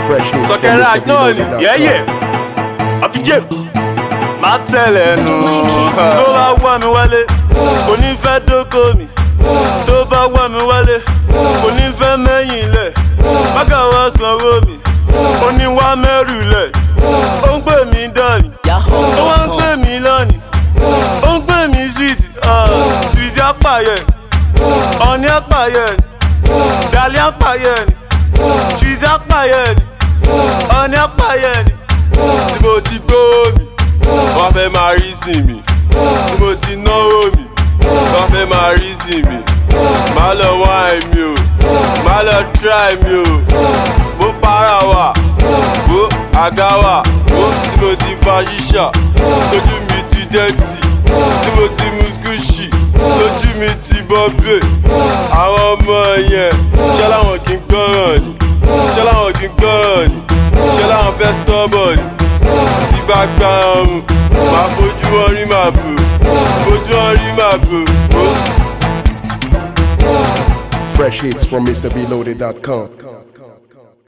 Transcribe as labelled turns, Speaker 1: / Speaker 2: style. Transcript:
Speaker 1: Fresh hits from
Speaker 2: sọkẹrẹ
Speaker 1: Mr.
Speaker 2: àjọ ni
Speaker 1: Beloaded.com.
Speaker 2: yẹ́yẹ́ àfijẹ́ máa tẹ̀lé nù tó bá wà mí wálé kò ní fẹ́ dóko mi tó bá wà mí wálé kò ní fẹ́ mẹ́yìn lẹ̀ bákà wá sanwó mi ó ní wá mẹ́rù lẹ̀ ó ń pè mí dání ó wá ń pè mí lọ́nìí ó ń pè mí sweet sweet apààyẹ ọ̀ní apààyẹ dàlí apààyẹ sweet apààyẹ ọ̀ní apààyẹ tí mo ti gbówó mi wọ́n fẹ́ máa rí sí mi tí mo ti náwó mi wọ́n fẹ́ máa rí sí mi má lọ wá èmi o má lọ try mi o mo para wà wo àga wà wo tí mo ti fa ṣíṣà lójú mi ti dẹ́tì tí mo ti mu skúṣì lójú mi ti bọ́bẹ̀ àwọn ọmọ yẹn ṣé láwọn kì í gbọ́ràn ni ṣé láwọn kì í gbọ́ràn ni ṣé láwọn fẹ́ stọ́bọ̀ ni tí bá gbá ọrùn máa fojú wọn rí màá bò fojú wọn rí màá bò ó.
Speaker 1: Fresh hits from MrBeloaded.com.